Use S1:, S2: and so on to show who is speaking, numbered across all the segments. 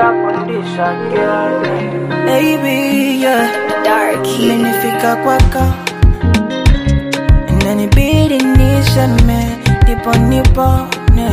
S1: Nakundisha girl
S2: baby yeah.
S3: Dark
S2: Imenifika kwako inanibidi niseme ndipo nipone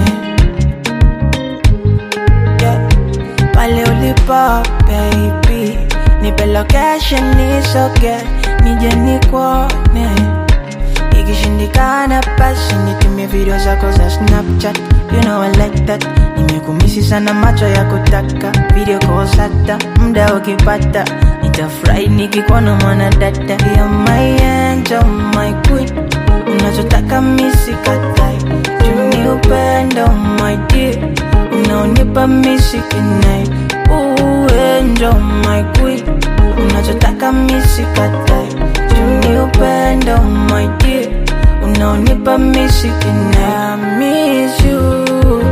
S2: yeah. pale ulipo baby nipe location nisoge nije nikuone ikishindikana basi nitumie video zako za snapchat you know I like that nimekumisi sana macho ya kutaka video calls hata muda ukipata nitafurahi nikikuona mwanadada ya my angel my queen unachotaka misikatai juni upendo my dear unaonipa misikinai uenjo my queen unachotaka misikatai juni upendo my dear unaonipa misikinai I miss you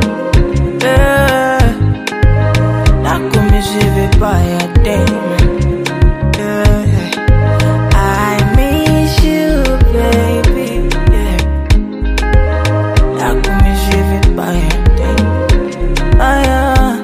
S2: yeah. nakumisi vibaya damn yeah. I miss you, baby. Yeah. Nakumiss you vibaya, damn. Ah, yeah.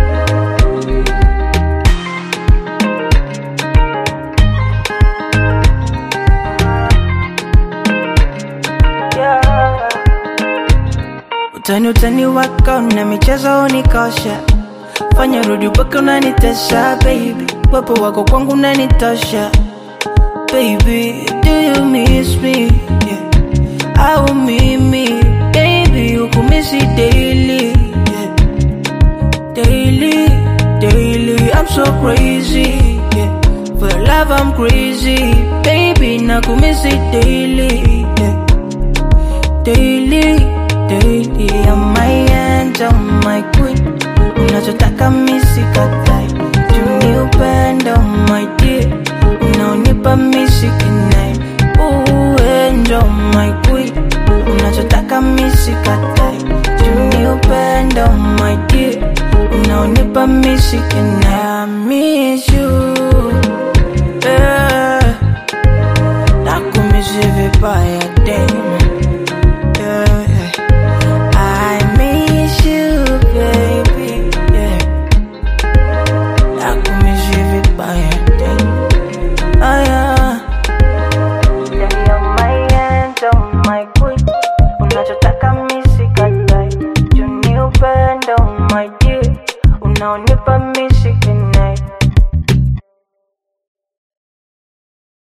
S2: Utani utani wako na michezo unikosha, fanya rudi mpaka unanitesha baby, wepo wako kwangu unanitosha baby, do you miss me? Yeah. Au mimi baby, ukumisi daily, yeah. daily, daily. I'm so crazy, yeah. for your love I'm crazy, baby, nakumisi daily, yeah. daily, daily. I'm my angel, my queen, unachotaka misikatai, juni upendo my dear unaonipa misikinai uenjo my queen unachotaka misikatai juni upendo my dear unaonipa misikinai I miss you yeah. nakumisi vibaya damn